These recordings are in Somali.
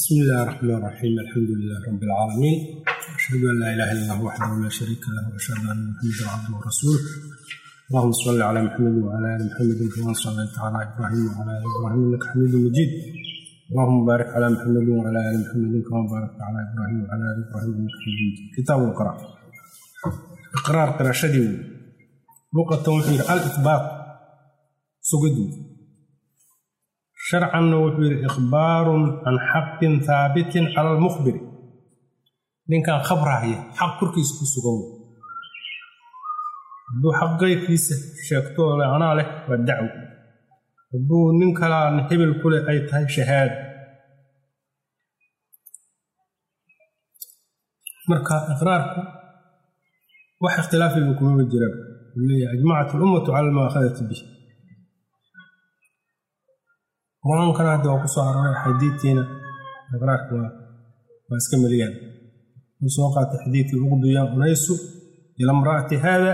بسم الله الرحمن الرحيم الحمد لله رب العالمين أشهد أن لا إله إلا الله وحده لا شريك له وأشهد أن محمدا عبده ورسوله اللهم صل على محمد وعلى آل محمد كما صليت على إبراهيم وعلى آل إبراهيم إنك حميد مجيد اللهم بارك على محمد وعلى آل محمد كما باركت على إبراهيم وعلى آل إبراهيم إنك حميد مجيد كتاب القراءة إقرار قراشدي لغة وحير الإثبات سجدوا sharcanna wuxuu yidhi ikhbaarun can xaqin haabitin cala almukhbiri ninkan khabrahaya xaq korkiisa ku sugan wey hadduu xaq qayrkiisa sheegto le anaa leh waa dacwo hadduu nin kalaan hebel ku leh ay tahay shahaado marka iqraarku wax ikhtilaafiba kumaba jiraan uu leeyahay ajmacat alummatu cala almu'aakhadati bih qur-aankana hadda waa ku soo aroray xadiidtiina iqraarka waa waa iska meliyaan wuu soo qaatay xadiidkii uqduya unaysu ila imra'ati haada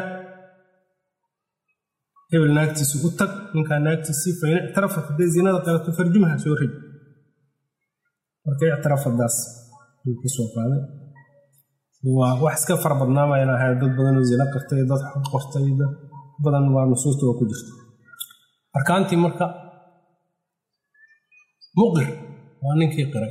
hebel naagtiisa u tag ninkaa naagtiisii fain ictarafat hadday zinada qalato farjumaha soo rij marka ictirafadaas wuu ka soo qaaday waa wax iska fara badnaamayna ahay dad badanoo zina qartay dad xaq qortay dad badan waa nusuusta waa ku jirta arkaantii marka muqir waa ninkii qiray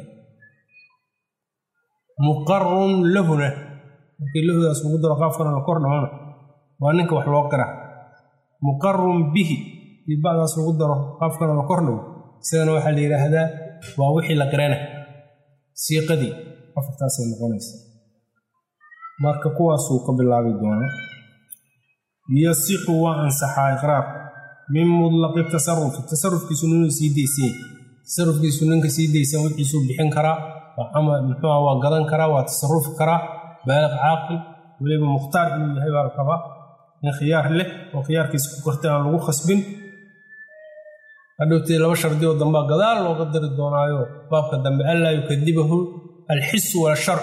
muqarun lahuna markii lahudaas lagu daro qaafkana la kor dhamana waa ninka wax loo qira muqarun bihi dii bacdaas lagu daro qaafkana la kor dhamo isagana waxaa la yidhaahdaa waa wixii la qirana siiqadii afartaasay noqonaysa marka kuwaasuu ka bilaabi doona yasixu waa ansaxaa iqraarku min mudlaqi tasarufi tasarufkiisu ninuu sii daysanya tasarufkiisu ninka sii daysan wixiisuu bixin karaa muxuua waa gadan karaa waa tasarufi karaa baaliq caaqil weliba mukhtaar inuu yahay baa la rabaa nin khiyaar leh oo khiyaarkiisa ku kartay aan lagu khasbin hadhowtee laba shardi oo dambaa gadaal looga dari doonaayo baabka dambe anlaa yukadibahu alxisu walsharc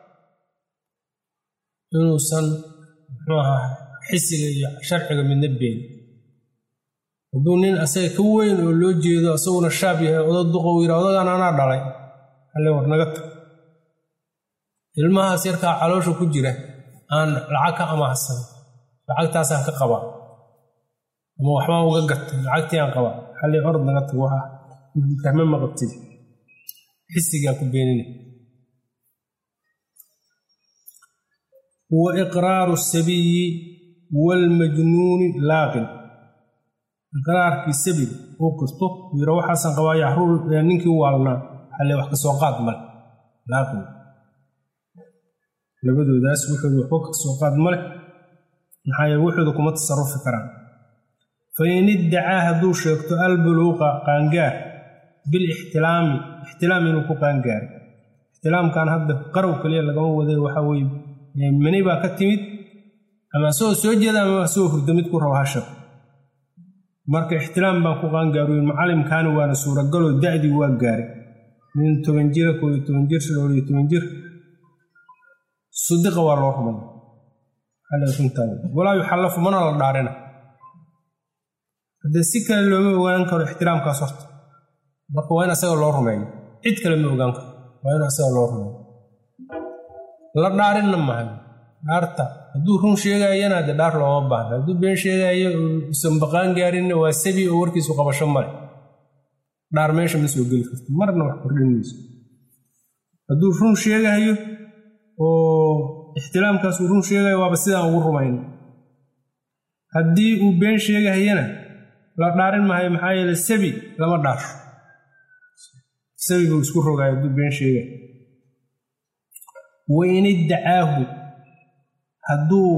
inuusan muxuu ahaa xisiga iyo sharciga midna been hadduu nin asaga ka weyn oo loo jeedo asaguna shaab yahay oda duqa uu yidha odagaan anaa dhalay halle war naga tag ilmahaas yarkaa caloosha ku jira aan lacag ka amaahsan lacagtaasaan ka qabaa ama waxbaan uga gatay lacagtii aan qabaa halle orod naga tag waxa fahme ma qabtid xisigaa ku beenina wa iqraaru sabiyi waalmajnuuni laaqin iqraarkii sabiga uu qirto uu yidha waxaasan qabaa yaxruur ninkii waalnaa halle wax ka soo qaad male laaqin labadoodaas wuxooda waxba ka soo qaad male maxaa yeele wuxooda kuma tasarufi karaan fa in iddacaa hadduu sheegto albuluuqa qaangaar bilixtilaami ixtilaam inuu ku qaangaaray ixtilaamkan hadda qarow kaliya lagama waday waxaa weye mani baa ka timid ama asagoo soo jeeda ama asagoo hurda mid ku rabo ha sheego marka ixtilaam baan ku qaangaaruyin macalimkaani waana suuragaloo da'dii waa gaaray nin toban jira koo iyo toban jir shan iyo toban jir sudiqa waa loo rumaya walaa yuxallafu mana la dhaarina haddee si kale looma ogaan karo ixtiraamkaas horta marka waa in asaga loo rumeeyo cid kale ma ogaan karo waa in asaga loo rumeeyo la dhaarinna mahay dhaarta hadduu run sheegayana dee dhaar looma baahna hadduu been sheegayo usan baqaan gaarinna waa sabi oo warkiisu qabasho male dhaar meesha ma soo geli karto marna wax kordhin mayso hadduu run sheegayo oo ixtilaamkaasuu run sheegayo waaba sidaan ugu rumayna haddii uu been sheegahayana la dhaarin mahayo maxaa yeele sabi lama dhaasho sabi buu isku rogayo hadduu been sheegayo wain iddacaahu hadduu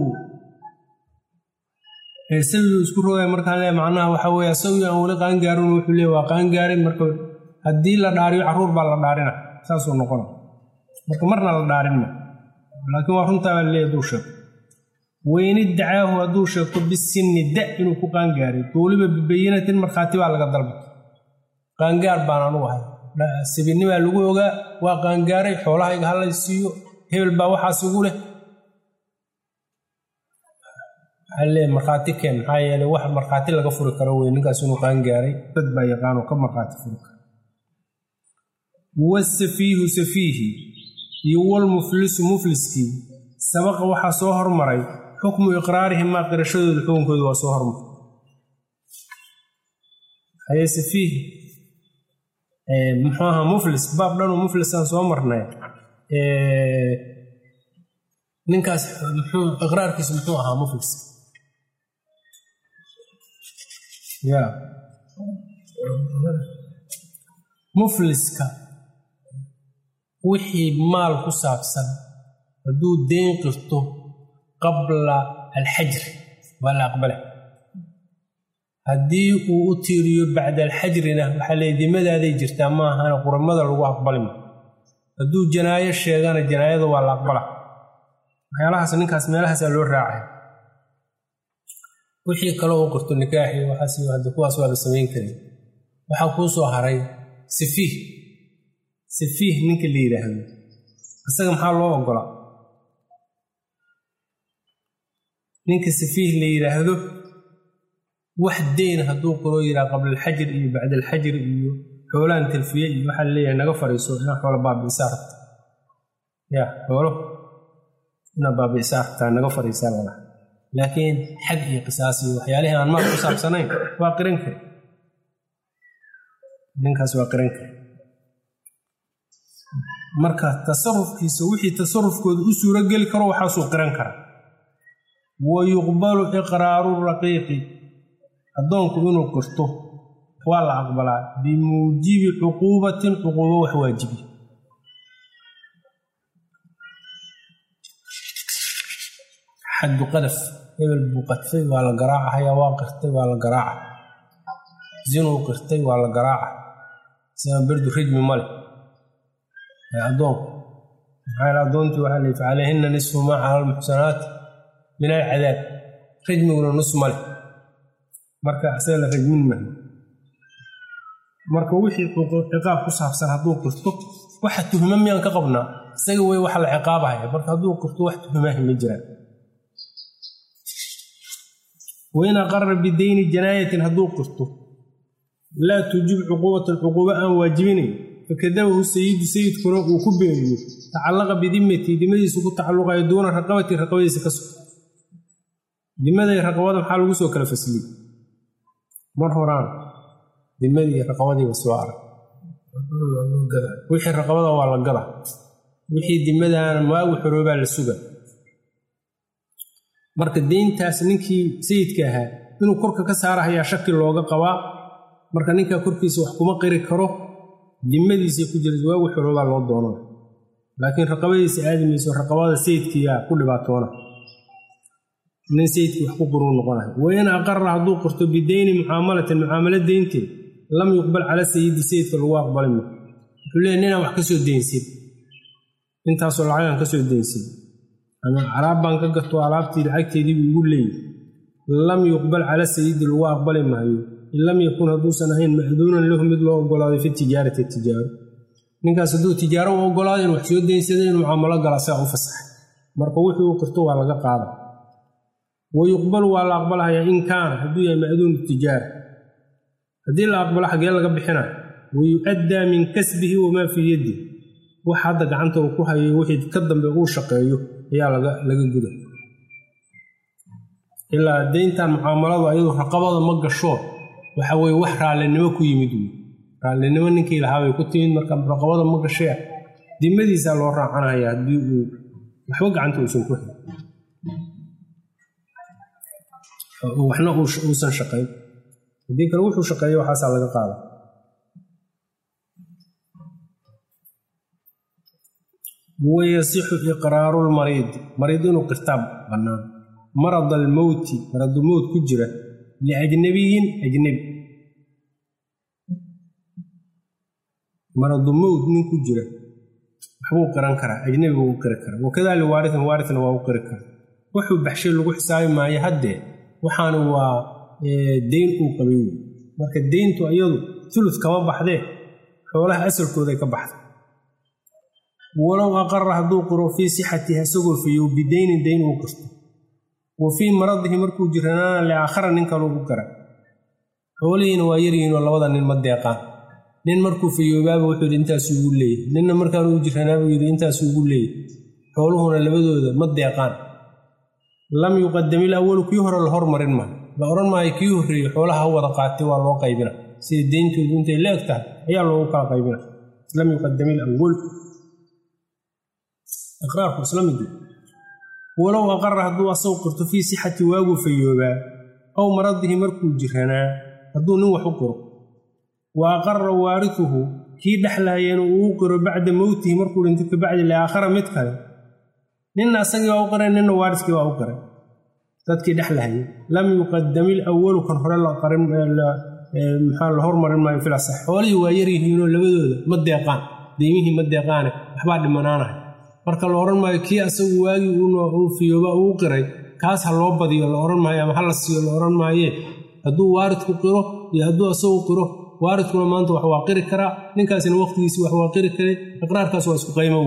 sabigu isku rogay markaan le macnaha waxaa weye asagii aan weli qaangaarin wuxuu leey waa qaangaarin marka haddii la dhaariyo carruur baa la dhaarina saasuu noqona marka marna la dhaarin ma laakiin waa runtaa baa leeya hadduu sheego wain iddacaahu hadduu sheegto bisinni da inuu ku qaangaaray weliba bibayinatin markhaati baa laga dalba qaangaar baan anugu ahay sabinimaa lagu ogaa waa qaangaaray xoolahayga halay siiyo hebel baa waxaas igu leh alle markhaati keen maxaa yeele wax markhaati laga furi karo wey ninkaas inuu qaangaaray dad baa yaqaanoo ka markhaati furi karo wasafiihu safiihi iyo walmuflisu mufliskii sabaqa waxaa soo hormaray xukmu iqraarihim maa qirashadooda xukunkooda waa soo hormaray haye safiih muxuu ahaa muflis baab dhanoo muflisaan soo marnay ninkaas muxuu iqraarkiisu muxuu ahaa mufliska ya mufliska wixii maal ku saabsan hadduu deyn qirto qabla alxajri waa la aqbala haddii uu u tiiriyo bacda alxajrina waxaa leey dimadaaday jirtaa ma ahana quramada lagu aqbalima hadduu janaayo sheegana janaayada waa la aqbala waxyaalahaas ninkaas meelahaasaa loo raacay wixii kale uu qirto nikaaxi waxaas hadda kuwaas waaba samayn karin waxaa kuu soo haray safiih safiih ninka la yidhaahdo isaga maxaa loo ogolaa ninka safiih la yidhaahdo wax deyn hadduu qiroo yidhaha qabla alxajir iyo bacda alxajir iyo xoolaan talfiye iyo waxaa laleeyahay naga fadhiiso inaa xoolo baabi'isaa rabta ya xoolo inaa baabi'isaa rabtaa naga fadhiisaa lala laakiin xag iyo qisaas iyo waxyaalihii aan maal ku saabsanayn waa qiran kari ninkaas waa qiran kari marka tasarufkiisa wixii tasarufkooda u suuro geli karo waxaasuu qiran kara wa yuqbalu iqraaru raqiiqi addoonku inuu qirto waa la aqbalaa bimuujibi cuquubatin cuquubo wax waajibi xaddu qadaf hebel buu qadfay waa la garaacahayaa waa qirtay waa la garaaca zinuu qirtay waa la garaaca siaa berdu rijmi male ee addoonku maxaa addoontii waxaa la facaleyhina nisfu maa cala almuxsanaati min alcadaab rijmiguna nus male marka isaga la rajmin mahay marka wixii ciqaab ku saabsan hadduu qirto waxa tuhma miyaan ka qabnaa isaga wey waxa la ciqaabahaya marka hadduu qirto wax tuhmaahi ma jiraan wain aqara bidayni janaayatin hadduu qirto laa tuujib cuquubatan cuquubo aan waajibinayn fakadabahu sayidu sayidkuna uu ku beeniyo tacallaqa bidimmatii dimadiisu ku tacalluqayo duuna raqabatii raqabadiisa ka sug dimaday raqabada maxaa lagu soo kala fasliyey mar horaan dimadii raqabadiiba soo arag wixii raqabada waa la gada wixii dimadaana maagu xoroobaa la suga marka deyntaas ninkii sayidka ahaa inuu korka ka saarahayaa shaki looga qabaa marka ninkaa korkiisa wax kuma qiri karo dimadiisa ku jira waagu xoroobaa loo doonana laakiin raqabadiisa aadimayso raqabada sayidkiiyaa ku dhibaatoona nin sayidkii wax ku quruu noqonayo wain aqara hadduu qirto bideyni mucaamalatin mucaamalo deynteed lam yuqbal cala sayidi sayidka lagu aqbali ma wuxuu leeya ninaan wax ka soo deynsin intaasoo lacagaan ka soo deynsin ama alaab baan ka gato alaabtii lacagteedii buu igu leeyay lam yuqbal cala sayidi lagu aqbali maayo in lam yakun hadduusan ahayn ma'duunan lahu mid loo ogolaaday fi tijaarati tijaaro ninkaas hadduu tijaaro u ogolaado in wax soo deynsada inuu mucaamalo gala saa u fasaxay marka wuxuu u qirto waa laga qaada wa yuqbalu waa la aqbalahayaa in kaana hadduu yahay ma'duunu tijaara haddii la aqbalo xagee laga bixina wa yu'addaa min kasbihi wamaa fii yaddi wax hadda gacanta uu ku hayo wixii ka dambe uu shaqeeyo ayaa laga guda ilaa deyntan mucaamaladu ayadu raqabada ma gasho waxa weye wax raallinimo ku yimid wey raallinimo ninkii lahaabay ku timid marka raqabada ma gashee dimadiisaa loo raacanaya haddii uu waxba gacanta uusan ku hayn waxna uusan shaqayn haddii kale wuxuu shaqeeyo waxaasaa laga qaada wayasixu iqraaru lmariidi mariid inuu qirtaa bannaan marad almowti maradu mowt ku jira liajnabiyin ajnabi maradu mowt nin ku jira waxbuu qiran karaa ajnabi buu u qiri karaa wakadaa liwaaritin waaritna waa u qiri karaa wuxuu baxshay lagu xisaabi maayo haddee waxaana waa deyn uu qabay wey marka deyntu iyadu tulud kama baxdee xoolaha asalkooday ka baxda walow aqara hadduu qiro fii sixatiha isagoo fiiyow bideynin deyn uu qirto wa fii maradihi markuu jiranaana liaakhara nin kaluu u qira xoolihiina waa yaryihiinoo labada nin ma deeqaan nin markuu fayoobaaba wuxuu yidhi intaasuu ugu leeyahy ninna markaanuu jiranaabuu yidhi intaasuu ugu leeyahy xooluhuna labadooda ma deeqaan lam yuqadamil awalu kii hore la hormarin maayo la odhan maayo kii horreeyey xoolaha ha wada qaatay waa loo qaybina sida deyntoodu intay la eg tahay ayaa loogu kala qaybina lam yuqadamil awal iqraarku isla mid walow aqara hadduu asagu qirto fii sixati waaguu fayoobaa aw maradihi markuu jiranaa hadduu nin wax u qiro wa aqara waarituhu kii dhexlaayana uu u qiro bacda mowtihi markuu dhintay kabacdi liaakhara mid kale ninna asagii waa u qiray ninna waariskii waa u qiray dadkii dhexlahayay lam yuqadamil awalu kan hore maxaa la hormarin maayo filasax xoolihii waa yaryihiinoo labadooda ma deeqaan deymihii ma deeqaane waxbaa dhimanaanahay marka la odhan maayo kii asagu waagii uu fiyooba uu qiray kaas ha loo badiyo la odhan maayo ama ha la siiyo la odhan maayee hadduu waaridku qiro iyo hadduu asagu qiro waaridkuna maanta wax waa qiri karaa ninkaasina waqtigiisii wax waa qiri karay iqraarkaas waa isku qaymow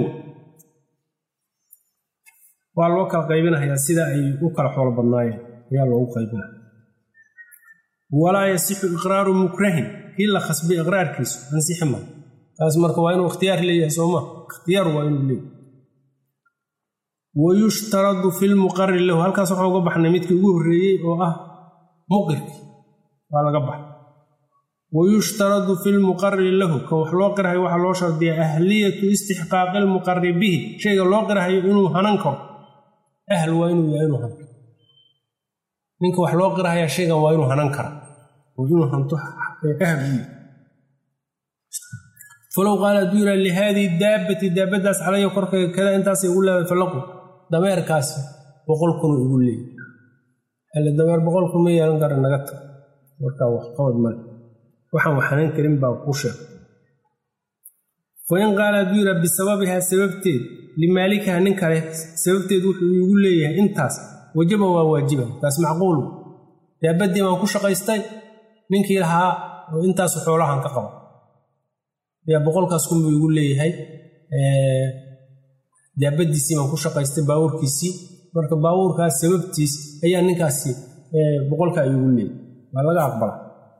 waa loo kala qaybinahayaa sida ay u kala xoolo badnaayeen ayaa loogu qaybinaya walaa yasixu iqraaru mukrahin kii la khasbay iqraarkiisu ansixi ma taas marka waa inuu ikhtiyaar leeyahay sooma ikhtiyaar waa inuu leeyahay wayushtaradu fi lmuqari lahu halkaas waxaan uga baxnay midkii ugu horreeyey oo ah muqirkii waa laga baxay wayushtaradu fi lmuqari lahu kan wax loo qirahayo waxaa loo shardiyaa ahliyatu istixqaaqi lmuqari bihi shayga loo qirahayo inuu hanan karo ahl waa inuu yahay inuu hanto ninka wax loo qirahayaa shaygan waa inuu hanan kara oo inuu hanto ahl u falow qaala hadduu yidhaha lihaadihi daabbati daabaddaas calaya korkayga kada intaasay ugu leedahay falaqu dameerkaasi boqol kunuu igu leeyay alle dameer boqol kun ma yeelan kara naga tag markaa wax qabad male waxaan waxanan karin baa kuu sheeg fain qaala hadduu yidhaha bisababihaa sababteed limaalikaha nin kale sababteed wuxuu iigu leeyahay intaas wajaba waa waajiba taas macquulu daabaddii baan ku shaqaystay ninkii lahaa oo intaasu xoolahan ka qaba yaa boqolkaas kunbuu igu leeyahay daabadiisii baan ku shaqaystay baabuurkiisii marka baabuurkaas sababtiis ayaa ninkaasi boqolkaa igu leeyahay waa laga aqbala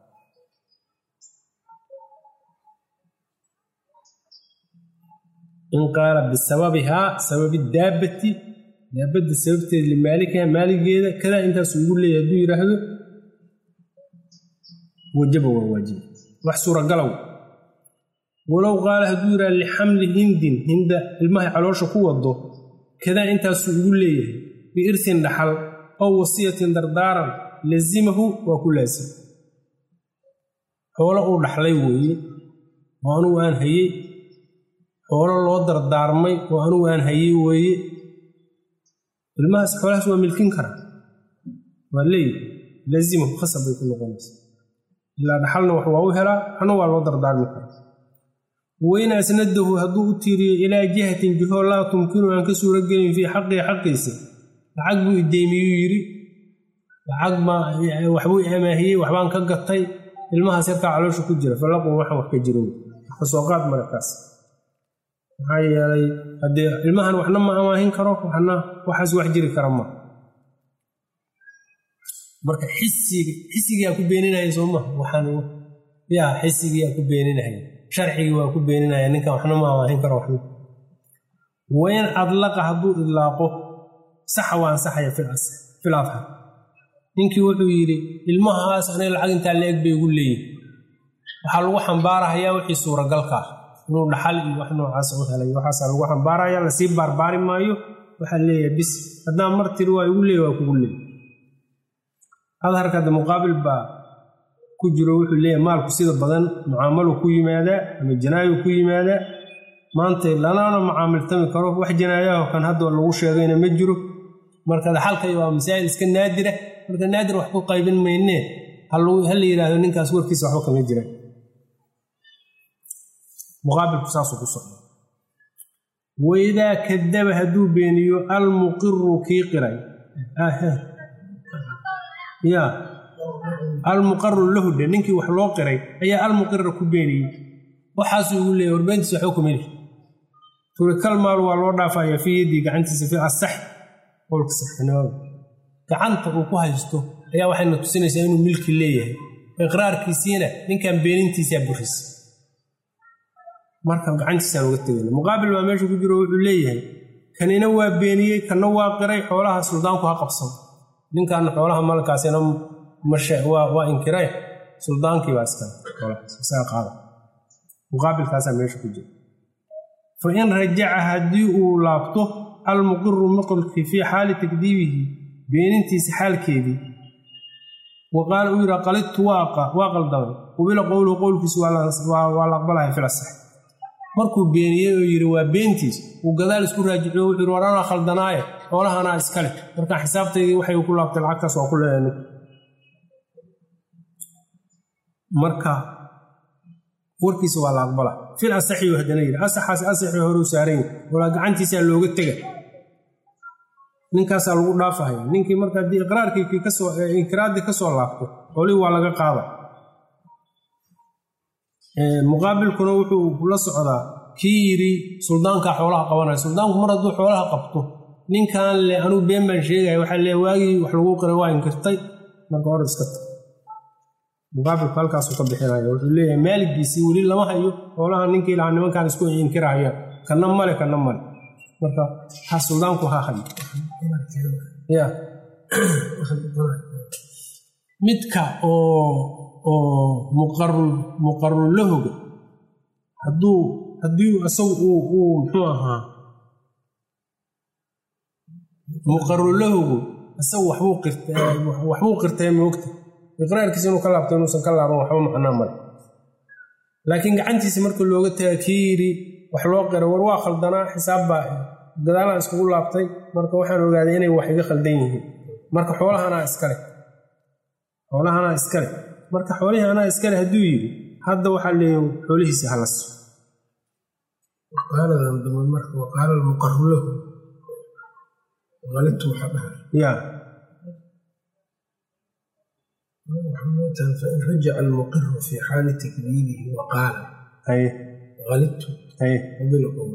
in qaala bisababihaa sababi daabbati daabadda sababteeda limaalikaha maaligeeda kadaa intaasu igu leeyahay hadduu yidhaahdo wajaba waa waajiba wax suuragalow walow qaala hadduu yidhaha lixamli hindin hinda ilmahay caloosha ku wado kadaa intaasuu igu leeyahay biirsin dhaxal ow wasiyatin dardaaran lazimahu waa ku laasim xoolo uu dhaxlay weeye oo anugu aan hayey xoolo loo dardaarmay oo anugu aan hayey weeye ilmahaas xoolahaas waa milkin karaa waa leeyihi laazimahu khasab bay ku noqonaysa ilaa dhaxalna wax waa u helaa waxna waa loo dardaarmi karaa wain asnadahu hadduu u tiiriyo ilaa jihatin jiho laa tumkinu aan ka suuro gelin fii xaqii xaqiisa lacag buu ideemiyuu yidhi lacag baa waxbuu amaahiyey waxbaan ka gatay ilmahaas yarkaa caloosha ku jira falaqun waxaan wax ka jiro kasoo qaad marakaas maxaa yeelay haddee ilmahan waxna ma amaahin karo waxna waxaas wax jiri kara ma marka xisiga xisigiyaa ku beeninaya sooma waxaan yaa xisigiyaa ku beeninaya sharcigii waa ku beeninaya ninkan waxna ma amaahin karo waxna wain adlaqa hadduu idlaaqo saxa waa ansaxaya fil adhar ninkii wuxuu yidhi ilmahaas aniga lacag intaa la eg bay igu leeyihin waxaa lagu xambaarahayaa wixii suuragalka ah inuu dhaxal iyo wax noocaas u helay waxaasaa lagu xambaaraya lasii baarbaari maayo waxaa leeyahay bis haddaan mar tiri waa igu leey waa kugu leey adharka hadda muqaabil baa ku jiro wuxuu leeyahay maalku sida badan mucaamalu ku yimaadaa ama janaayo ku yimaadaa maanta lanaana mucaamiltami karo wax janaayaho kan hadda lagu sheegayna ma jiro marka dhaxalkay waa masaa'il iska naadira marka naadir wax ku qaybin maynee ha la yidhaahdo ninkaas warkiisa waxba kama jiraan muqaabilku saasuu ku socda waidaa kadaba hadduu beeniyo almuqiru kii qiray ya almuqaru lahu dhe ninkii wax loo qiray ayaa almuqira ku beeniyey waxaasuu igu leeyay warbeentiisa waxba kuma lihi turikal maal waa loo dhaafayaa fii yaddii gacantiisa fi asax qowlka saxnimada gacanta uu ku haysto ayaa waxayna tusinaysaa inuu milki leeyahay iqraarkiisiina ninkan beenintiisaa burisa marka gacantiisaan uga tegayna muqaabil baa meesha ku jiro wuxuu leeyahay kanina waa beeniyey kanna waa qiray xoolaha suldaanku ha qabsan ninkaana xoolaha malkaasina waa inkiray suldaankii baa iskale qaada muqaabilkaasaa meesha ku jira fa in rajaca haddii uu laabto almuqiru muqirkii fii xaali takdiibihi beenintiisa xaalkeedii wa qaala uu yidhaa qalidtu waa qaldamay qubila qowluhu qowlkiisu waa la aqbalahay filasax markuu beeniyey oo yidhi waa beentiis uu gadaal isku raajiciyo wuxuu yidhi war anaa khaldanaaye xoolahanaa iskale markaa xisaabtaydii waxay ku laabtay lacagtaas waa ku leeyahay marka warkiisa waa la aqbala fil asaxiyu haddana yidhi asaxaas asaxii horeu saaran yahi walaa gacantiisaa looga tega ninkaasaa lagu dhaafahaya ninkii marka haddii iqraarkii kasoo inkiraaddii ka soo laabto xoolihii waa laga qaada muqaabilkuna wuxuu la socdaa kii yidhi suldaankaa xoolaha qabanaya suldaanku mar hadduu xoolaha qabto ninkan le anuu been baan sheegaya waxaa lee waagii wax lagu qiray waa inkirtay marka hor iska ta muqaabilku halkaasuu ka bixinaya wuxuu leeyahay maaligiisii weli lama hayo xoolaha ninkii lahaa nimankaan isku inkirahayaan kanna male kanna male marka ha suldaanku ha hayo ya midka oo oo muqarulahoga hadduu haddii isagu uu uu muxuu ahaa muqarulahogu isagu waxbuu qirtay waxbuu qirtay moogta iqraarkiisa inuu ka laabto inuusan ka laaban waxba macnaa male laakiin gacantiisa marka looga taga kii yidhi wax loo qiray war waa khaldanaa xisaab baa gadaalaan iskugu laabtay marka waxaan ogaaday inay wax iga khaldan yihiin marka xoolahanaa iskale xoolahanaa iskale marka xoolihii anaa iskale hadduu yidhi hadda waxaa leeya xoolihiisa halas waqaala almuqaru lahu qalibtu waxaa dhahay ya fain rajaca almuqiru fi xaali takdiibihi waqaala haye qalibtu haye qabila qowl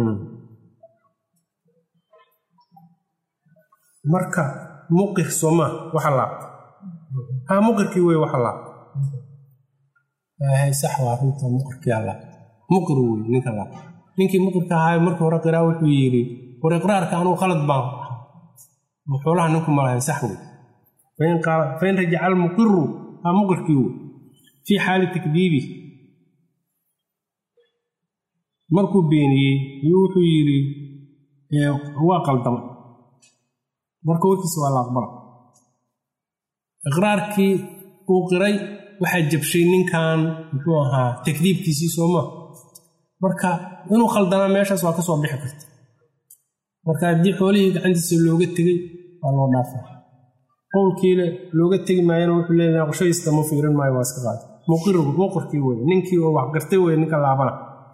marka muqir soomaa waxa laabta ha muqirkii wey waxa laabta sax waa runta muqirkiyaa laabta muqir wey ninka laabta ninkii muqirka ahaa markii hore qiraa wuxuu yidhi war iqraarka anuu khalad baan oo xoolaha ninku malahayn sax wey fain rajaca almuqiru ha muqirkii wey fii xaali takdiibi markuu beeniyey yuu wuxuu yidhi waa qaldamay marka warkiisa waa la aqbala iqraarkii uu qiray waxaa jabshay ninkan muxuu ahaa takdiibkiisii sooma marka inuu khaldanaa meeshaas waa ka soo bixi karta marka haddii xoolihii gacantiisa looga tegey waa loo dhaafa qowlkiile looga tegi maayana wuxuu leeyahay qoshadiista ma fiirin maayo waa iska qaada muqir muqirkii weye ninkii oo wax qirtay weye ninka laabana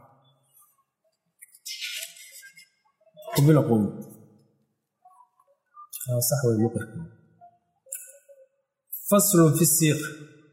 qubila qowl sax wey muqirkii faslun fi siiqa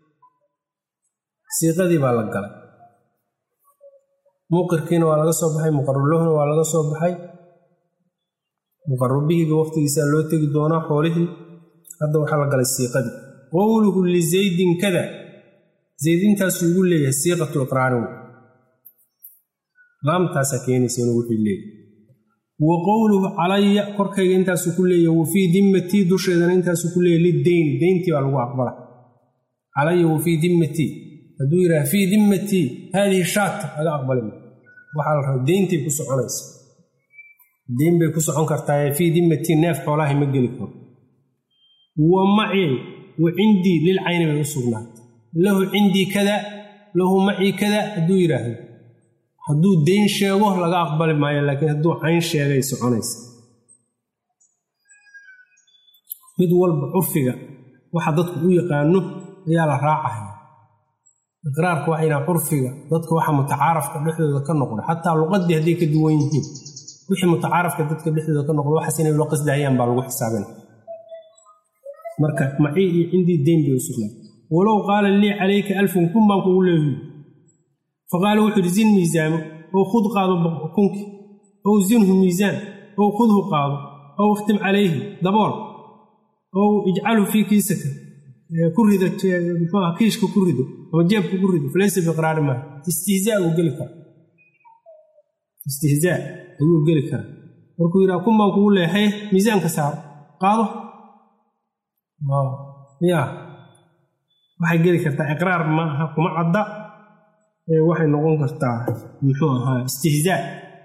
siiqadii baa la galay muqirkiina waa laga soo baxay muqarulahuna waa laga soo baxay muqarubihiiba waqtigiisaa loo tegi doonaa xoolihii hadda waxaa la galay siiqadii qowluhu lizaydin kada zaydintaasuu ugu leeyahay siiqatu iqraarin laamtaasaa keenaysa inuu wuxuu leeyahay wa qowluhu calaya korkayga intaasuu ku leeyahay wa fii dimmatii dusheedana intaasuu ku leeyahay lideyni deyntii baa lagu aqbala calaya wa fii dimmatii hadduu yidhaha fii dimmatii haadihi shaata laga aqbali ma waxaa la raba deyntay ku soconaysa deyn bay ku socon kartaa fii dimmatii neef xoolaahay ma geli karo wa macii wa cindii lil cayni bay u sugnaatay lahu cindii kada lahu macii kada hadduu yidhaahdo hadduu deyn sheego laga aqbali maayo laakiin hadduu cayn sheegay soconaysa mid walba curfiga waxa dadku u yaqaano ayaa la raacaya iqraarka waxa yidhaha curfiga dadka waxa mutacaarafka dhexdooda ka noqda xataa luqadii hadday ka duwan yihiin wixii mutacaarafka dadka dhexdooda ka noqda waxaas inay loo qasdahayaan baa lagu xisaabina marka macii iyo cindii deyn bay u sugnaa walow qaala lii calayka alfun kun baan kugu leeyihi faqaala wuxuu yidhi zin miisaamo ow khud qaado kunki ow zinhu miisaan ow khudhu qaado ow ikhtim calayhi dabool ow ijcalhu fii kiisaka ku rida muxuuha kiishka ku rido ama jeebka ku rido falaysa biqraari maaha istihzaa uu geli kara istihzaa ayuu geli karaa markuu yidhaha kun baan kugu leehay miisaanka saaro qaado ya waxay geli kartaa iqraar ma aha kuma cadda ee waxay noqon kartaa muxuu ahaa istihzaa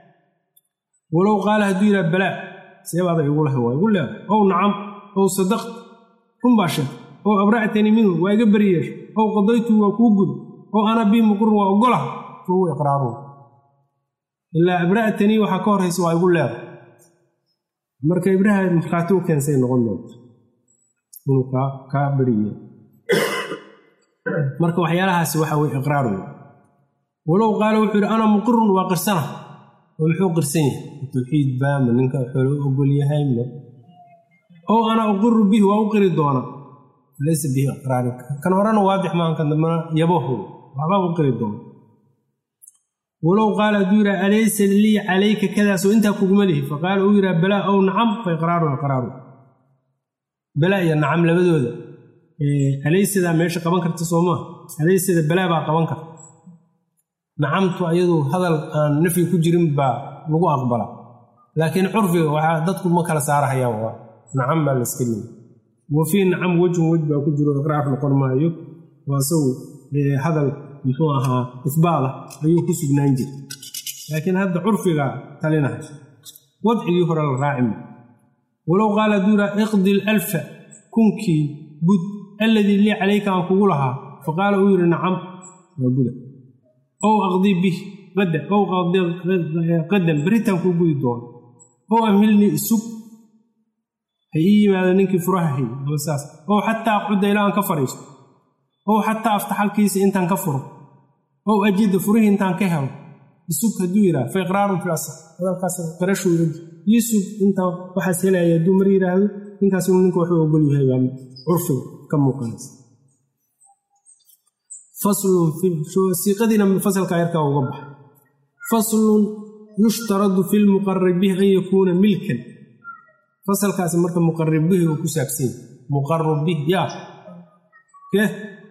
walow qaala hadduu yidhaha balaa seebaada igu lahay waa igu leeda ow nacam ow sadaqt run baa sheeg ow abra'tanii minhu waa iga beriyeer ow qadaytu waa kuu guda ow ana bii muqrin waa ogolaha fa huwa iqraaruhu ilaa abra'tanii waxaa ka horraysa waa igu leeda marka ibraha markhaati u keensay noqon doonta inuu kaa beriyeer marka waxyaalahaasi waxa weye iqraar wey walow qaala wuxuu yidhi ana muqirun waa qirsana oo muxuu qirsan yahay tawxiid baa ma ninka xoolo u ogol yahay ma ow ana uqiru bihi waa u qiri doona laysa bihi iqraari kan horena waadix maahan kan dambena yabaho waxbaa u qiri doona walow qaala hadduu yidhaha alaysa lii calayka kadaasoo intaa kuguma lihi faqaala uu yidhaha balaa ow nacam fa iqraaru iqraaru balaa iyo nacam labadooda alaysadaa meesha qaban karta soo maa alaysada balaa baa qaban karta nacamtu ayadu hadal aan nafyi ku jirin baa lagu aqbala laakiin curfiga waxaa dadku ma kala saarahayaan waa nacam baa la iska leeyay wa fii nacam wejhun wej baa ku jiro iqraar noqon maayo waa isagu hadal muxuu ahaa isbaada ayuu ku sugnaan jira laakiin hadda curfiga talinahay wadcigii hore la raacima walow qaala hadduu yidhaha iqdi lalfa kunkii bud alladii lii calayka aan kugu lahaa faqaala uu yidhi nacam waa guda ow aqdii bih qada ow qadan beritaan kuu gudi doono ow amhilnii isug ha ii yimaado ninkii furaha hay ama saas ow xataa aqcudda ilaa aan ka fadhiisto ow xataa aftaxalkiisa intaan ka furo ow ajida furihii intaan ka helo isug hadduu yidhaha fa iqraarun fil asr hadalkaas qirashuu yidhi yisug intaan waxaas helaya hadduu mar yidhaahdo ninkaas inuu ninka waxuu ogol yahay baa curfiga ka muuqanaysa faslun siiqadiina fasalka yarkaa uga baxa faslun yushtaradu fi lmuqarib bihi an yakuuna milkan fasalkaasi marka muqarib bihi uu ku saabsan yahy muqarib bih yaa ke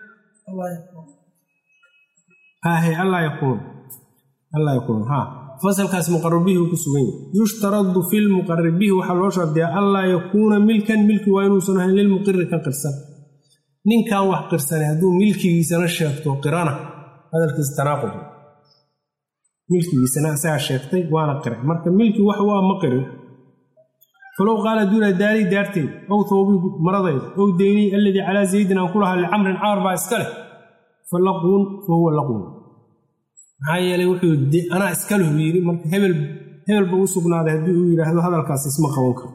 hahe allaa yakuun allaa yakuun ha fasalkaasi muqarib bihi uu ku sugan yahy yushtaradu fi lmuqarib bihi waxaa loo shardiyaa allaa yakuuna milkan milki waa inuusan ahayn lilmuqiri kan qirsan ninkan wax qirsanay hadduu milkigiisana sheegto qirana hadalkiisa tanaaqud milkigiisana asagaa sheegtay waana qiray marka milki wax waa ma qirin falow qaala duuna daarii daarteed ow toobii maradayda ow deynii alladii calaa zaydin aan ku lahaa licamrin camar baa iska leh fa laquun fa huwa laquun maxaa yeelay wuxuu anaa iska leh yidhi marka hebel hebelba u sugnaaday haddii uu yidhaahdo hadalkaas isma qaban karo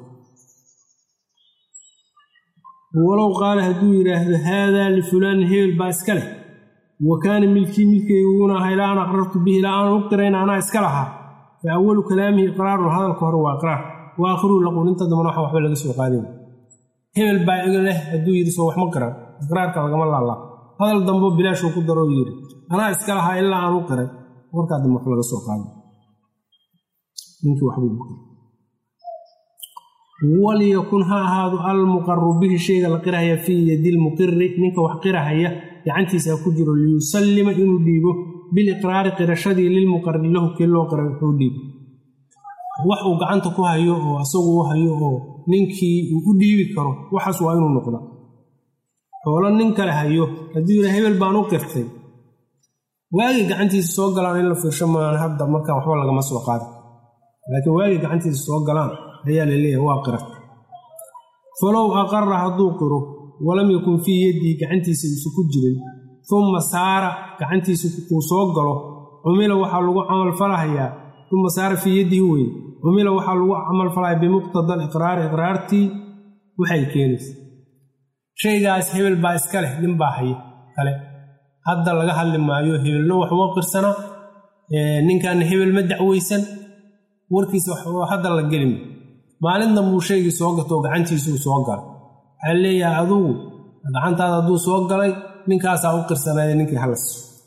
walow qaala hadduu yidhaahdo haadaa lifulaanin hebel baa iska leh wa kaana milkii milkayguguna ahaa ilaa an aqrartu bihi ilaa aan u qirayna anaa iska lahaa fa awalu kalaamihi iqraarun hadalka hore waa iqraar wa aakhiruhu laquun inta dambana waxa waxba laga soo qaadin hebel baa iga leh hadduu yidhi soo wax ma qiran iqraarka lagama laalaa hadal dambo bilaashuu ku daroo yidhi anaa iska lahaa ilaa aan u qiray warkaa dambe wax laga soo qaadin ninkii waxbuu walyakun ha ahaado almuqaru bihi shayga la qirahaya fii yadi lmuqiri ninka wax qirahaya gacantiisa ha ku jiro liyusallima inuu dhiibo biliqraari qirashadii lilmuqari lahu kii loo qiray wuxuu dhiibo wax uu gacanta ku hayo oo asagu u hayo oo ninkii uu u dhiibi karo waxaas waa inuu noqda xoolo nin kale hayo hadduu yidha hebel baan u qirtay waagii gacantiisa soo galaan in la fiirsho maan hadda markaa waxba lagama soo qaada laakiin waagii gacantiisa soo galaan ayaa la leeyahay waa qirata falow aqara hadduu qiro walam yakun fii yaddii gacantiisa isu ku jirin umma saara gacantiisa uu soo galo cumila waxaa lagu camalfalahayaa uma saara fii yaddihi weye cumila waxaa lagu camalfalaya bimuqtada aliqraari iqraartii waxay keenaysa shaygaas hebel baa iska leh nin baa haya kale hadda laga hadli maayo hebelna wax uma qirsana ninkan hebel ma dacweysan warkiisa hadda la gelima maalin dambuu shaygii soo gatoo gacantiisuu soo galay waxaa leeyahay adugu gacantaada hadduu soo galay ninkaasaa u qirsanaya ninkii halas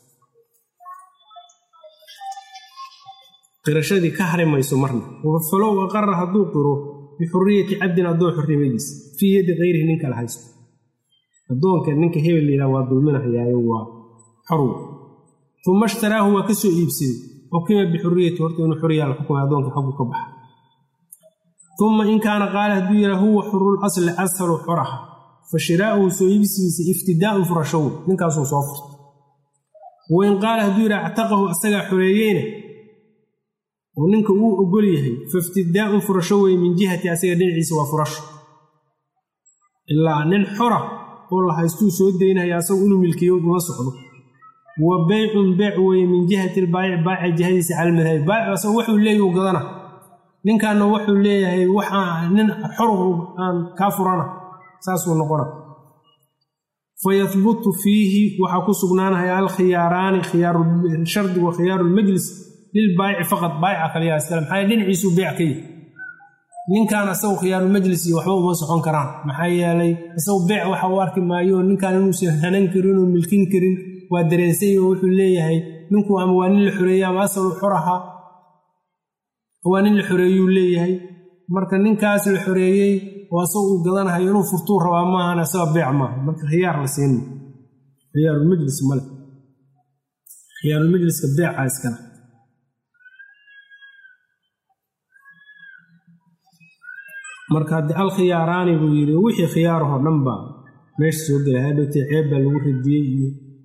qirashadii ka hari mayso marna falow aqara hadduu qiro bixuriyati cabdin addoon xornimadiisa fii yaddi kayrihi ninka la haysto addoonka ninka hebel layidhaha waa dulminahayaayo waa xorw uma ishtaraahu waa ka soo iibsaday xukima bixuriyati horta inuu xuriyaa la xukumay addoonka xaggu ka baxa uma in kaana qaala hadduu yidhaa huwa xurul asli ashalu xuraha fa shiraa'uhu soo iibsigiisa iftidaa'un furashow ninkaasuu soo furta wain qaala hadduu yidhaha actaqahu asagaa xoreeyeyna oo ninka uu ogol yahay faiftidaa'un furasho weye min jihati asaga dhinaciisa waa furasho ilaa nin xora oo la haystuu soo daynaya asagu inuu milkiyo uma socdo wa beycun beyc weeye min jihati lbaayic baayica jihadiisa cala madhabi baayic asagu wuxuu leeyahy u gadana ninkaana wuxuu leeyahay waxaa nin xorhu aan kaa furana saasuu noqona fayahbutu fiihi waxaa ku sugnaanaya alkhiyaaraani shardigu khiyaaru lmajlis lilbaayici faqad baayica kaliyaa iskale maxaa dhinaciisuu beyc ka yihi ninkan asagu khiyaarulmajlis iyo waxba uma socon karaan maxaa yeelay isagu beyc waxa uu arki maayo ninkan inuusan hanan karin oo milkin karin waa dareensay oo wuxuu leeyahay ninku ama waa nin la xoreeyey ama asalu xor ahaa waa nin la xoreeyuu leeyahay marka ninkaas la xoreeyey oo asagu uu gadanahayo inuu furtuu rabaa maahan asaga beec maaha marka khiyaar la siin khiyaarulmajlis male khiyaarulmajliska beeca iskale marka haddii alkhiyaaraani buu yidhi wixii khiyaarahoo dhan baa meesha soo gelay hadhowtee ceeb baa lagu radiyey iyo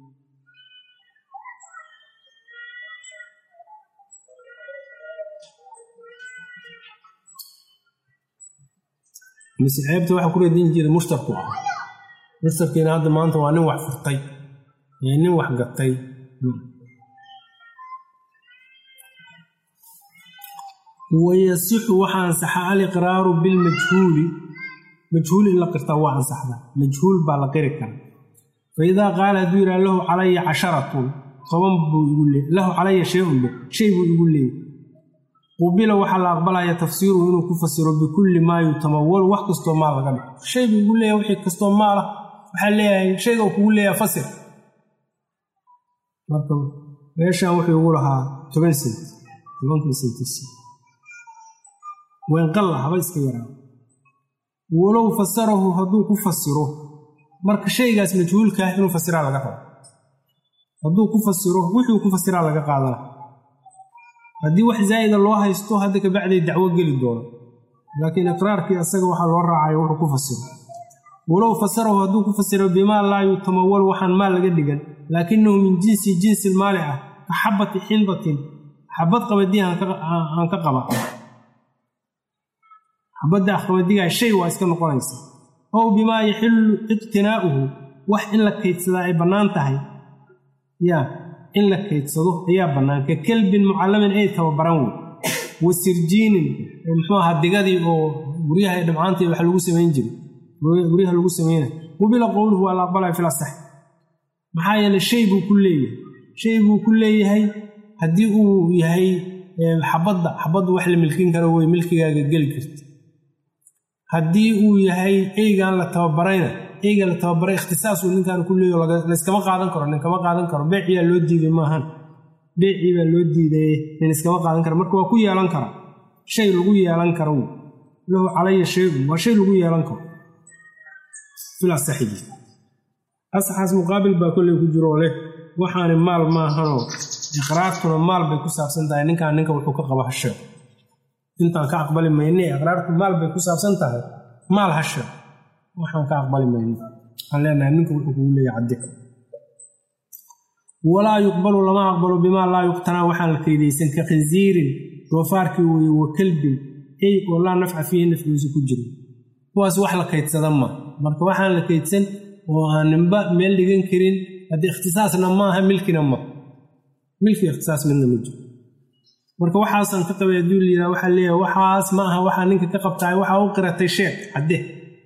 mise ceebta waxa ku radin jira mushtarku ah mushtarkiina hadda maanta waa nin wax furtay ee nin wax gatay wayasixu waxaa ansaxa aliqraaru bilmajhuuli majhuul in la qirtaa waa ansaxda majhuul baa la qiri kara fa idaa qaala hadduu yidhaha lahu calaya casharatun toban buu igu leey lahu calaya shay-un be shay buu igu leeyay qubila waxaa la aqbalaya tafsiiruhu inuu ku fasiro bikulli maa yutamawalu wax kastoo maal laga dhigo shay buu igu leeyahay wixii kastoo maal ah waxaa leeyahay shayga uu kugu leeyahay fasir marka meeshan wuxuu igu lahaa toban sent tobankii sentisi waynqalla haba iska yaraa walow fasarahu hadduu ku fasiro marka shaygaas majhuulkaah inuu fasiraa laga rabo hadduu ku fasiro wuxuu ku fasiraa laga qaadana haddii wax zaa'ida loo haysto hadda kabacday dacwo geli doono laakiin iqraarkii asaga waxaa loo raacayo wuxuu ku fasiro walow fasarahu hadduu ku fasiro bimaa laa yutamawal waxaan maal laga dhigan laakinahu min jinsi jinsi maali ah ka xabati xindatin xabad qabadiya aan ka qaba xabadda qabadigaa shay waa iska noqonaysa ow bimaa yaxillu iqtinaa'uhu wax in la kaydsadaa ay bannaan tahay yaa in la kaydsado ayaa bannaan ka kelbin mucallamin ay tababaran wey wa sirjiinin muxuu ahaa digadii oo guryaha dhamcaantii wax lagu samayn jiray guryaha lagu sameynay qubila qowluhu waa la aqbalaya fil asax maxaa yeele shay buu ku leeyahay shay buu ku leeyahay haddii uu yahay xabadda xabaddu wax la milkin karo wey milkigaaga geli karta haddii uu yahay eygaan la tababarayna eyga la tababaray ikhtisaasuu ninkaan ku leeyo layskama qaadan karo nin kama qaadan karo beeciyaa loo diiday maahan beecii baa loo diiday nin iskama qaadan karo marka waa ku yeelan kara shay lagu yeelan karo lahu calaya shayun waa shay lagu yeelan karo filasaxigi asaxaas muqaabil baa kolley ku jiroo leh waxaani maal maahanoo iqraartuna maal bay ku saabsan tahay ninkaan ninka wuxuu ka qaba hashe intaan ka aqbali mayne iqraartu maal bay ku saabsan tahay maal hashe waxaan ka aqbali mayne waxaan leenahay ninka wuxuu kugu leeyahay caddi walaa yuqbalu lama aqbalo bimaa laa yuqtanaa waxaan la kaydaysan ka khinsiirin doofaarkii weye wa kalbin ey oo laa nafca fiihi nafcigiisa ku jiro kuwaas wax la kaydsada ma marka waxaan la kaydsan oo aan ninba meel dhigan karin haddii ikhtisaasna maaha milkina ma milki ikhtisaas midna ma jiro marka waxaasaan ka qabay hadduu layidhaha waxaa leeyahay waxaas ma aha waxaa ninka ka qabtaay waxaa u qiratay sheeg cadde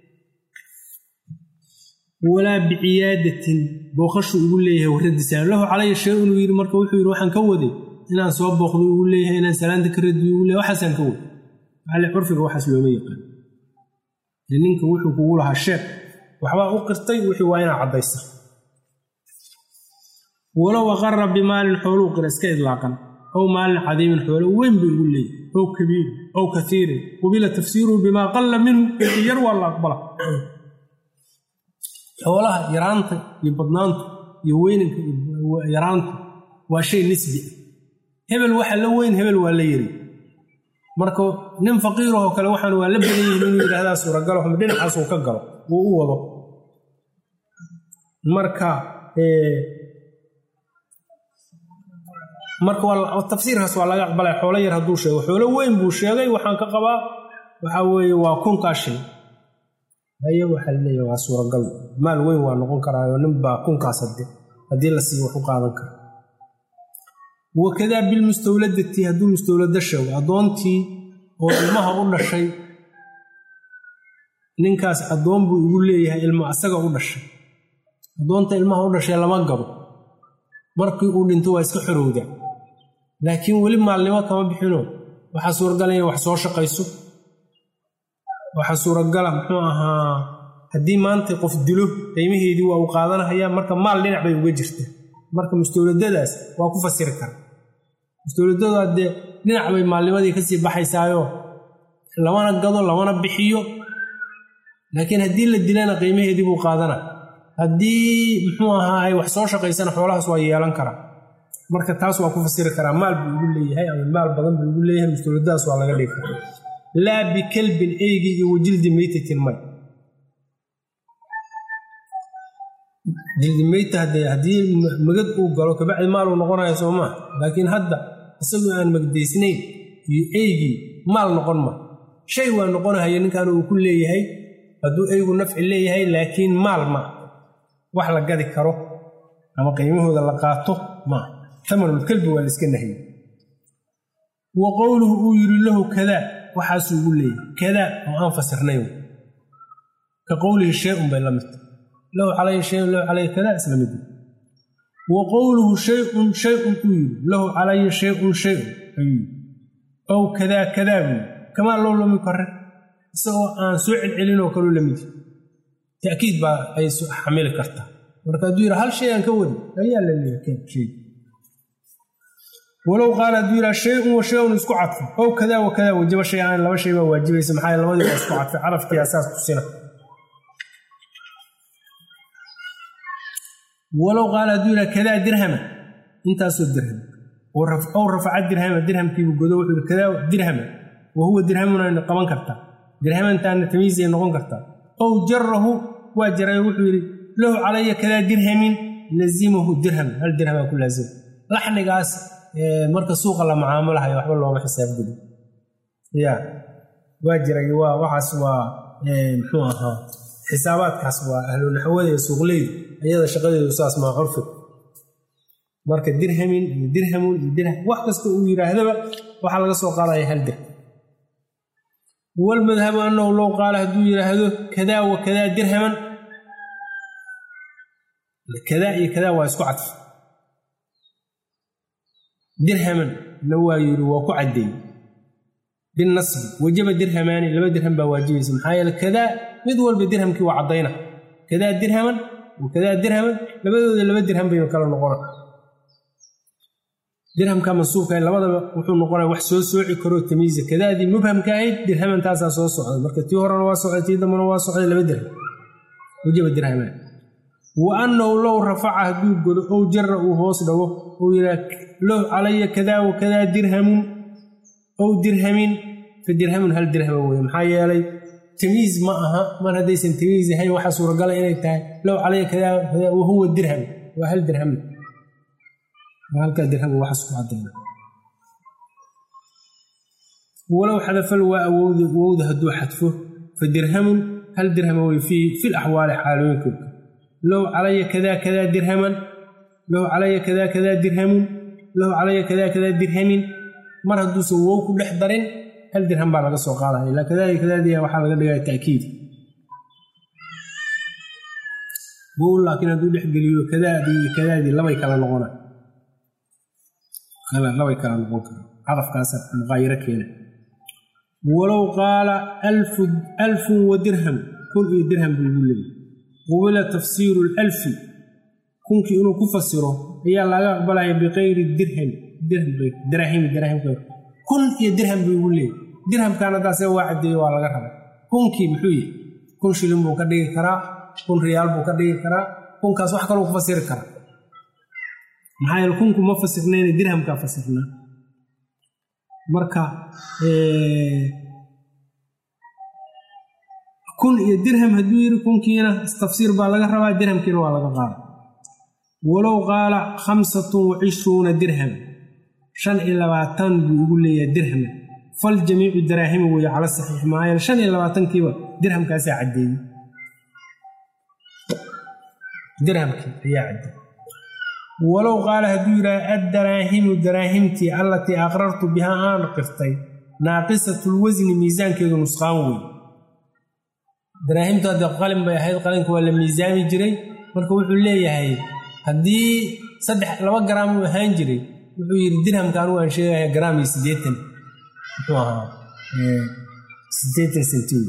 walaa biciyaadatin booqashuu igu leeyahay waradiisaan lahu calaya shay inuu yidhi marka wuxuu yidhi waxaan ka waday inaan soo booqdo igu leeyahay inaan salaanta ka radiyo igu leeyahay waxaasaan ka waday maxaa le curfiga waxaas looma yaqaan ninka wuxuu kugu lahaa sheeg waxbaa u qirtay wixii waa inaa caddaysa walow aqara bimaalin xooluu qira iska idlaaqan ow maalin cadiimin xoolo weyn buu igu leeyahy ow kabiirin ow kaiirin qubila tafsiiruhu bimaa qalla minhu wixii yar waa la aqbala xoolaha yaraanta iyo badnaantu iyo weynanka iyo yaraantu waa shay nisbi ah hebel waxa la weyn hebel waa la yiri marka nin faqiirahoo kale waxaan waa la badan yihiin inuu yidhaahdaa suuragalo ama dhinacaasuu ka galo uu u wado marka marka tafsiirkaas waa laga aqbalay xoolo yar hadduu sheego xoolo weyn buu sheegay waxaan ka qabaa waxa weeye waa kunkaa shay haye waxaa laleeyahay waa suuragal maal weyn waa noqon karaayo ninbaa kunkaas hade haddii la siiyo wax u qaadan kara wakadaa bilmustawladati hadduu mustawlado sheego addoontii oo ilmaha u dhashay ninkaas addoon buu igu leeyahay ilma asaga u dhashay addoonta ilmaha u dhashay lama gabo markii uu dhinto waa iska xorowda laakiin weli maalnimo kama bixino waxaa suuragala inay wax soo shaqayso waxaa suuragala muxuu ahaa haddii maanta qof dilo qiimaheedii waa uu qaadanahayaa marka maal dhinac bay uga jirta marka mustawladadaas waa ku fasiri kara mustawladada dee dhinac bay maalnimadii kasii baxaysaayo lamana gado lamana bixiyo laakiin haddii la dilana qiimaheedii buu qaadana haddii muxuu ahaa ay wax soo shaqaysana xoolahaas waa yeelan karaa marka taas waa ku fasiri karaa maal buu igu leeyahay ama maal badan buu igu leeyahay mustawladadaas waa laga dhigi karaa laa bikalbin eygii iyo wajildi meytatin may jildi meyta hadee haddii magad uu galo kabacdi maaluu noqonaya soo maa laakiin hadda isagoo aan magdaysnayn iyo eygii maal noqon ma shay waa noqonahaya ninkan uu ku leeyahay hadduu eygu nafci leeyahay laakiin maal ma wax la gadi karo ama qiimahooda la qaato maa tamanulkalbi waa la iska nahiyey wa qowluhu uu yidhi lahu kadaa waxaasuu ugu leeyahay kadaa oo aan fasirnayn ka qowlihi shay-un bay la midta lahu calaya shayun lahu calaya kadaa isla mid wa qowluhu shayun shay-un uu yidhi lahu calaya shayun shayun ayuu yidhi ow kadaa kadaa buu yidhi kamaa loo loomi kare isagoo aan soo celcelinoo kaloo la midi ta'kiid baa ay xamili kartaa marka hadduu yidha hal shay aan ka wadi ayaa la leeyahay walow qaala hadduu yidhaha shay-un wa shay-un isku cadfo ow kadaa wa kadaa wajaba shay aan laba shay baa waajibaysa maxaa labadii baa isku cadfay carafkii asaas tusina walow qaala hadduu yidhaha kadaa dirhama intaasoo dirham ow rafaca dirhama dirhamkiibu godo wuxuu yidhi kadaa dirhama wa huwa dirhamun ayna qaban kartaa dirhamantaana tamiisay noqon kartaa ow jarahu waa jaray wuxuu yidhi lahu calaya kadaa dirhamin lazimahu dirham hal dirhamaa ku laazima laxnigaas marka suuqa la macaamulahayo waxba looma xisaabgeli ya waa jiray waa waxaas waa muxuu ahaa xisaabaadkaas waa ahlunaxwada iyo suuqleydu iyada shaqadeedu saas maa curfig marka dirhamin iyo dirhamun iyo dirham wax kasta uu yidhaahdaba waxaa laga soo qaadaya hal dirham walmadhabu annahu low qaala hadduu yidhaahdo kadaa wa kadaa dirhaman kadaa iyo kadaa waa isku cadfa dirhaman na waa yidhi waa ku caddeeyey binasbi wajaba dirhamaani laba dirham baa waajibaysa maxaa yeele kadaa mid walba dirhamkii waa caddayna kadaa dirhaman wa kadaa dirhaman labadooda laba dirham baynu kala noqona dirhamka mansuubka labadaba wuxuu noqonaya wax soo sooci karoo tamiisa kadaadii mubhamka ahayd dirhaman taasaa soo socday marka tii horena waa socday tii dambena waa socday laba dirham wajaba dirhamaan wa annahu low rafaca hadduu godo ow jara uu hoos dhago uu yidhaha low calaya kadaa wa kadaa dirhamun ow dirhamin fa dirhamun hal dirhama weye maxaa yeelay tamiis ma aha mar haddaysan tamiis ahayn waxaa suuragala inay tahay low calaya kadaa kadaa wa huwa dirham waa hal dirham halkaa dirham waxaas ku cadayna walow xadafal waa awowda wowda hadduu xadfo fa dirhamun hal dirhama wey fii fil axwaali xaalooyinkoodka low calaya kadaa kadaa dirhaman low calaya kadaa kadaa dirhamun low calaya kadaa kadaa dirhamin mar hadduusan wow ku dhex darin hal dirham baa laga soo qaadaya ilaa kadaa kadaadiya waxaa laga dhigaya ta'kiid wow laakiin hadduu dhex geliyo kadaadii iyo kadaadii labay kala noqona labay kala noqon kara cadafkaasa muqaayiro keena walow qaala alfun wa dirham kun iyo dirham buu igu leeyay qubila tafsiiru lalfi kunkii inuu ku fasiro ayaa laga aqbalaya biqayri dirham dirahimi dirahimka kun iyo dirham buu igu leeyay dirhamkan haddaase waa caddeeye waa laga rabay kunkii muxuu yahay kun shilin buu ka dhigi karaa kun riyaal buu ka dhigi karaa kunkaas wax kaluu ku fasiri karaa maxaa yeele kunku ma fasirnayna dirhamkaa fasirnaa marka kun iyo dirham hadduu yidhi kunkiina tafsiir baa laga rabaa dirhamkiina waa laga qaada walow qaala khamsatun wa cishruuna dirham shan iyo labaatan buu igu leeyahay dirhama fal jamiicu daraahima weeye cala saxiix maayal shan iyo labaatankiiba dirhamkaasaa caddeeyey dirhamkii ayaa caddeeyey walow qaala hadduu yidhaha addaraahimu daraahimtii allatii aqrartu bihaa aan qirtay naaqisatlwasni miisaankeedu nusqaan wey daraahimtu hadde qalin bay ahayd qalinka waa la miisaami jiray marka wuxuu leeyahay haddii saddex laba garaam uu ahaan jiray wuxuu yidhi dirhamka anugu aan sheegaya garaam iyo siddeetan muxuu ahaa siddeetan senti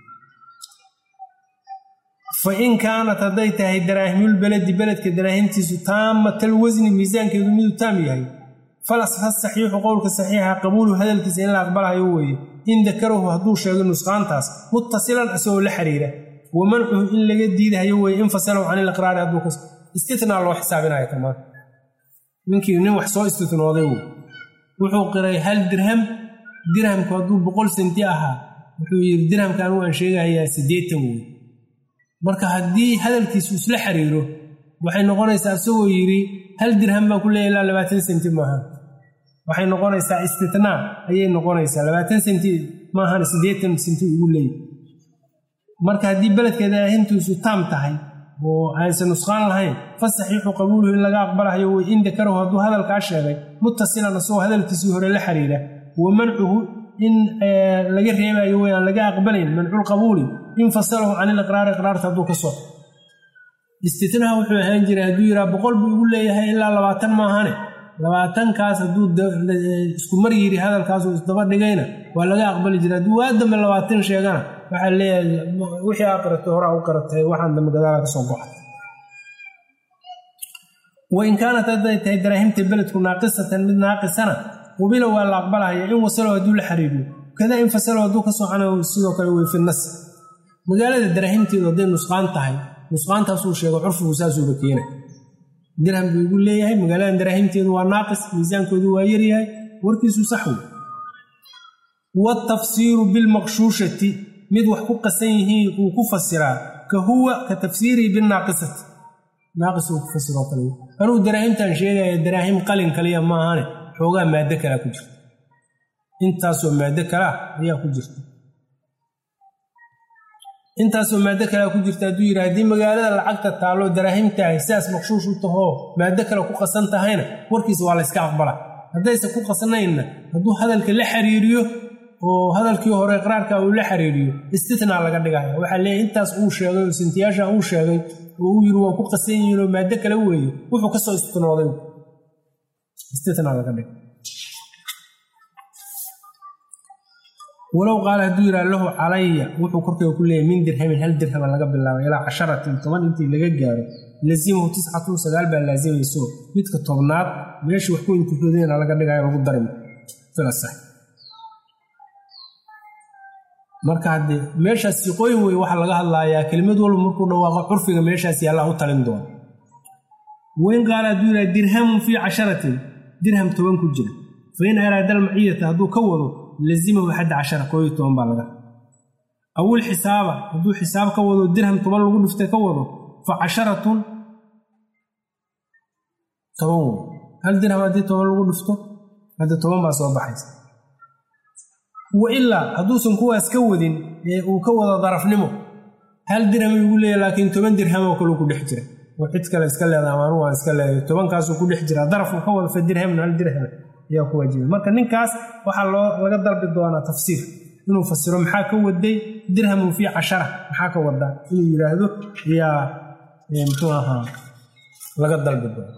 fa in kaanat hadday tahay daraahimulbeledi beledka daraahimtiisu taamatal wasni miisaankeedu miduu taam yahay falasfa saxiixu qowlka saxiixa qabuulu hadalkiisa in la aqbalayo weeye in dakarahu hadduu sheego nusqaantaas muttasilan isagoo la xiriira wa mancuhu in laga diidahayo weeye in fasalahu can iliqraari hadduu kas istitnaa loo xisaabinayo tamaan ninkii nin wax soo istitnooday wey wuxuu qiray hal dirham dirhamku hadduu boqol senti ahaa wuxuu yidhi dirhamka anugu aan sheegahayaa siddeetan wey marka haddii hadalkiisu isla xiriiro waxay noqonaysaa isagoo yidhi hal dirham baan ku leeya ilaa labaatan senti maaha waxay noqonaysaa istitnaa ayay noqonaysaa labaatan senti maahan siddeetan senti ugu leeyahy marka haddii beledka daahintiisu taam tahay oo aysan nusqaan lahayn fa saxiixu qabuuluhu in laga aqbalahayo wey in dakarahu hadduu hadalkaa sheegay muttasilan isagoo hadalkiisii hore la xiriira wa mancuhu in laga reebayo wey aan laga aqbalayn manculqabuuli in fasalahu can iliqraari iqraarta hadduu ka soo istitnaha wuxuu ahaan jiray hadduu yidhaha boqol buu igu leeyahay ilaa labaatan maahane labaatankaas hadduu isku mar yidhi hadalkaasuu isdaba dhigayna waa laga aqbali jira hadduu waa dambe labaatan sheegana waxaa leeyahay wixii aa qaratay horaa u qaratay waxaan dambe gadaala ka soo goxay wain kaanat hadday tahay daraahimta beledku naaqisatan mid naaqisana qubila waa la aqbalahaya in wasalo hadduu la xariiriyo kada in fasalo hadduu ka socanayo sidoo kale wey fi nas magaalada daraahimteedu hadday nusqaan tahay nusqaantaasuu sheego curfigu saasuuba keena dirham buu igu leeyahay magaaladan daraahimteedu waa naaqis miisaankoodu waa yaryahay warkiisu sax wey watafsiiru bilmaqshuushati mid wax ku qasan yihiin uu ku fasiraa ka huwa ka tafsiirihi binaaqisati naaqis uu ku fasiroo kale anugu daraahimtaan sheegaya daraahim qalin kaliya maahane xoogaa maaddo kalea ku jirta intaasoo maaddo kalea ayaa ku jirta intaasoo maaddo kalea ku jirta hadduu yidhi haddii magaalada lacagta taallo daraahimtahay sidaas maqshuush u tahoo maaddo kale ku qasan tahayna warkiisa waa layska aqbala haddayse ku qasnaynna hadduu hadalka la xiriiriyo oo hadalkii hore iqraarka uu la xiriiriyo istitnaa laga dhigaya waxaa leeyahy intaas uu sheegay oo sintiyaasha uu sheegay oo uu yidhi waa ku qasan yihiin oo maaddo kale weeye wuxuu ka soo istitnooday istitnaa laga dhigay walow qaala hadduu yidhaha lahu calaya wuxuu korkeyga ku leeyahy min dirhamin hal dirhama laga bilaabay ilaa casharatin toban intii laga gaaro lazimahu tiscatun sagaal baa laasimayso midka tobnaad meeshii wax ku intihoodayna laga dhigayo lagu darim filasax marka haddee meeshaas siqooyin wey waxaa laga hadlayaa kelimad walba markuu dhawaaqo curfiga meeshaas yaallaa u talin doona wain qaala hadduu yidhaha dirhamun fii casharatin dirham toban ku jira fa in araada almaciyata hadduu ka wado lazimahu xadda cashara koob iyo toban baa laga awil xisaaba hadduu xisaab ka wado dirham toban lagu dhiftay ka wado fa casharatun toban wey hal dirham haddii toban lagu dhifto hadda toban baa soo baxaysa wa ilaa hadduusan kuwaas ka wadin ee uu ka wado darafnimo hal dirham igu leeya laakiin toban dirhamoo kaleu ku dhex jira oo cid kale iska leedaha ama anugu aan iska leedahay tobankaasuu ku dhex jira darafku ka wada fa dirhamna hal dirham ayaa ku waajibay marka ninkaas waxaa loo laga dalbi doonaa tafsiir inuu fasiro maxaa ka waday dirhamun fii cashara maxaa ka wadaa inuu yidhaahdo ayaa muxuu ahaa laga dalbi doona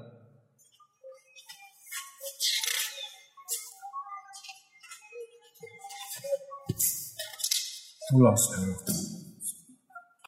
الله سبحانه وتعالى